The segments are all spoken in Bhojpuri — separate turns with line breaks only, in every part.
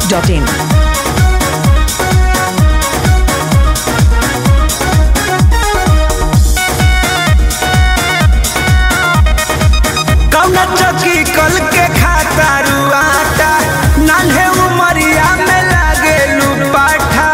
masti.in.
कौना चौकी कल के खाता रुआटा नान्हे उमरिया में लागे लुपाठा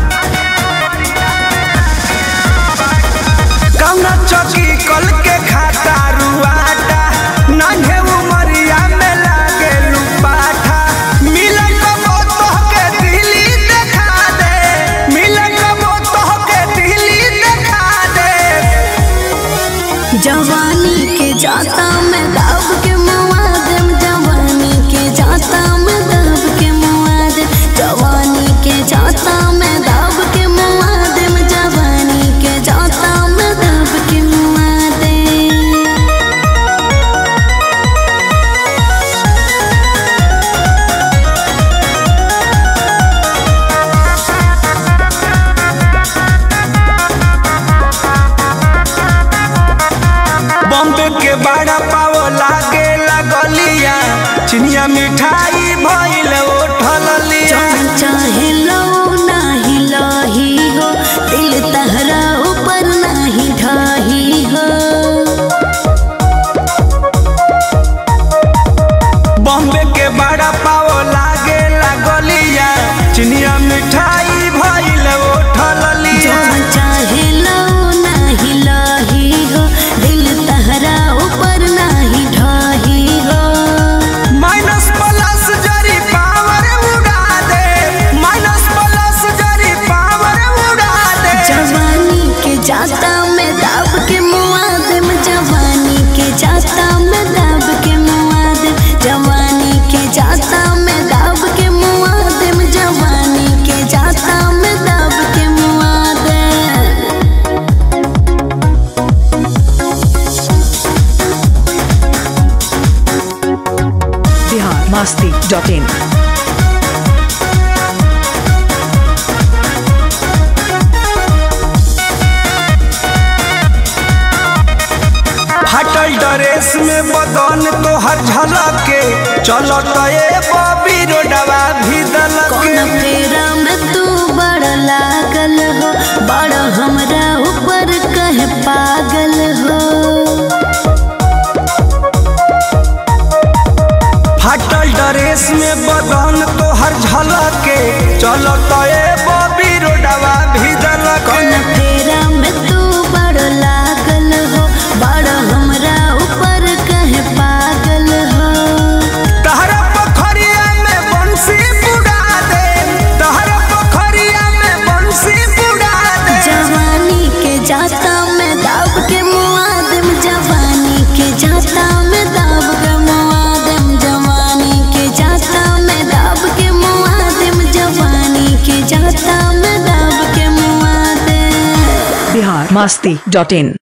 कौना चौकी कल के खाता रुआटा नान्हे उमरिया में लागे लुपाठा मिले कबो तोहके दिल्ली देखा दे मिले कबो तोहके दिल्ली देखा दे
जवानी के जाता में दाब के मुआदम जवानी के जाता में दाब के मुआदम जवानी के जाता में दाब के मुआदम जवानी के जाता में दाब के मुआदम
बॉम्बे के बड़ा पाव लागे लगलिया चिनिया मिठाई भइल ओठल लिया
जौन चाहे लो नाही लाही हो दिल तहरा ऊपर नाही ढाही हो
बॉम्बे के बड़ा पाव लागे लगलिया चिनिया मिठाई भइल ओठल लिया
जौन चाहे लो नाही लाही हो दिल तहरा ऊपर नाही ढाही हो
माइनस प्लस जरी पावर उड़ा दे माइनस प्लस जरी पावर उड़ा दे
जवानी के जाता में दाब के मुआदम जवानी के जाता में दाब के मुआदम जवानी के जाता में दाब के मुआदम जवानी के जाता में दाब के मुआदम
Bihar masti.in.
फटल ड्रेस में बदन तोहर झलके चलत ए बबी रोडवा भी दलके
कौन फेरा में तू बड़ लागल हो बड़ हमरा ऊपर कह पागल हो
फटल ड्रेस में बदन तोहर झलके चलत ए बबी रोडवा भी दलके
कौन फेरा में तू बड़ लागल हो बड़ हमरा ऊपर कह पागल हो
तहरा पोखरिया में बंसी बुड़ा दे तहरा पोखरिया में बंसी बुड़ा दे
जवानी के जाता में दाब के मुआदम जवानी के जाता में दाब के मुआदम जवानी के जाता में दाब के मुआदम जवानी के जाता में दाब के मुआदम
Bihar masti.in.